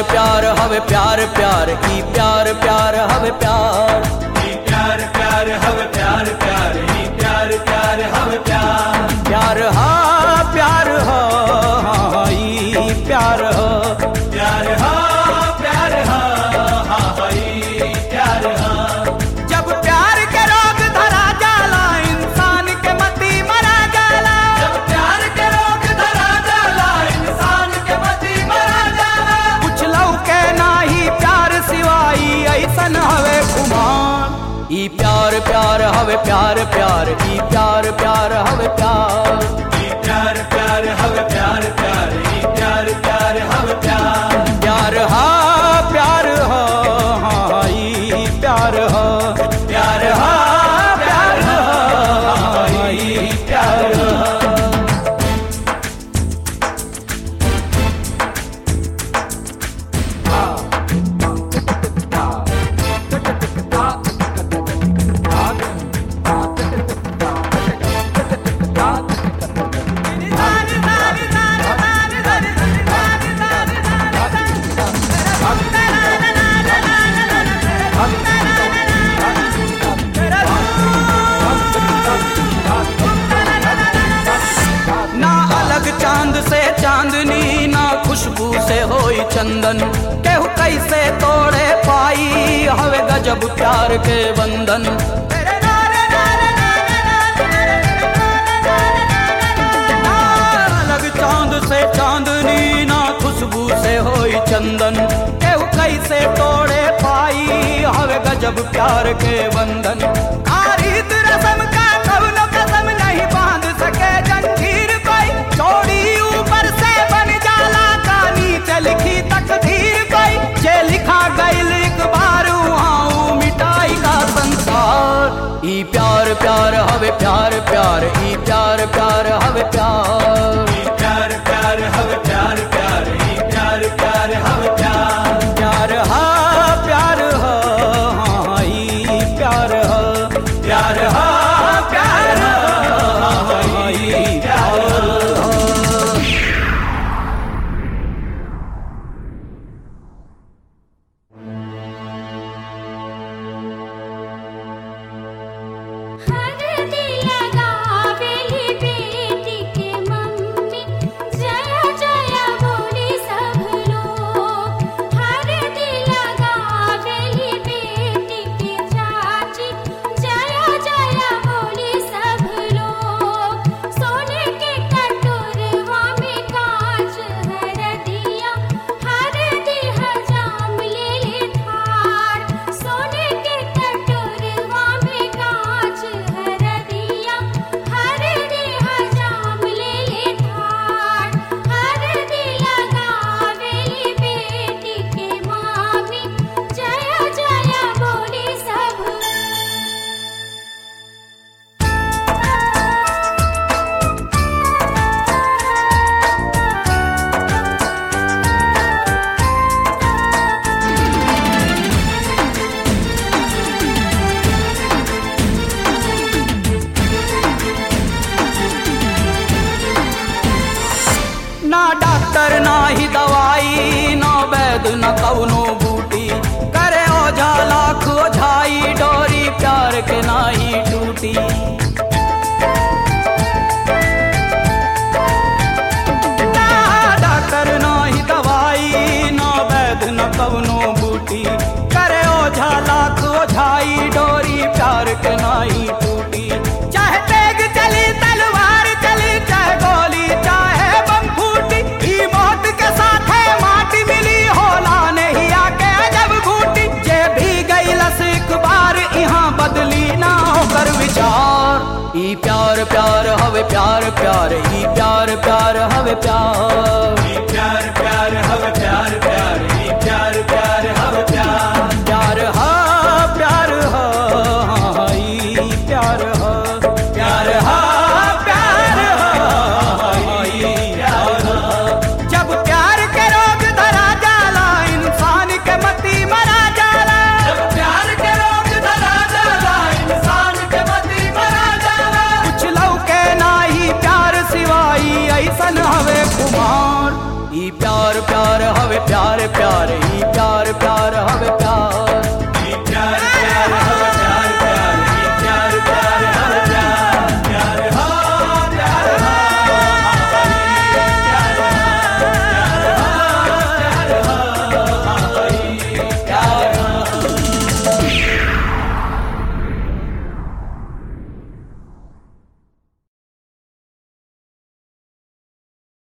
प्यार हवे प्यार प्यार ई प्यार प्यार हवे प्यार ई प्यार प्यार हवे प्यार प्यार ई प्यार प्यार हवे प्यार प्यार हा प्यार हा हाँ, ई प्यार हा प्यार हा प्यार हा हा हा, ई प्यार हा जब प्यार के रोग धरा जाला इंसान के मती मरा जाला जब प्यार के रोग धरा जाला इंसान के मती मरा जाला कुछ लौके नाही प्यार सिवाई ऐसन हवे कुमार ई प्यार प्यार हवे प्यार प्यार ई प्यार प्यार हवे प्यार ई प्यार प्यार हवे प्यार प्यार ई प्यार प्यार हवे प्यार प्यार हा प्यार हा हाँ, ई प्यार हा प्यार हा प्यार हा हा, ई प्यार हा ना अलग चांद से चांदनी ना खुशबू से होई चंदन केहू कैसे तोड़े पाई हवे गजब प्यार के बंधन ना अलग चांद से चांदनी ना खुशबू से होई चंदन केहू कैसे तोड़े पाई हवे गजब प्यार के बंधन आरित रसम का कवनो कसम नहीं बांध सके जंजीर कोई चोरी ऊपर से बन जाला कहानी से लिखी तकदीर कोई जे लिखा गईल एक बार वहाँ मिटाई का संसार ई प्यार प्यार हवे प्यार प्यार ई प्यार प्यार हवे प्यार ई प्यार प्यार हवे प्यार प्यार ई प्यार प्यार हवे प्यार प्यार हा प्यार हा हाँ, ई प्यार हा प्यार हा प्यार हा हा, ई प्यार हा हरदी लगावेली बेटी के मम्मी जय जय बोली सब लोग हरदी लगावेली बेटी के चाची जय जय बोली सब लोग सोने के कटोरवा में कांच हरदिया हरदी हजाम ले ले थार सोने के कटोरवा में कांच हरदिया हरदी हजाम ले ले थार हरदी लगावेली बेटी के मामी जय जय बोली सब ना डॉक्टर ना ही दवाई ना वैद न कौनो बूटी करे ओझा लाख ओझाई डोरी प्यार के ना ही टूटी ना डॉक्टर ना ही दवाई ना वैद न कौनो बूटी करे ओझा लाख ओझाई डोरी प्यार के ना ही टूटी चाहे तेग चली तलवार चली चाहे गोली चाहे बम फूटी ई मौत के साथ है माटी मिली होला नहीं आके जब घूटी जे भी गई लस एक बार यहाँ बदली ना होकर विचार ई प्यार प्यार हवे प्यार प्यार ई प्यार प्यार हवे प्यार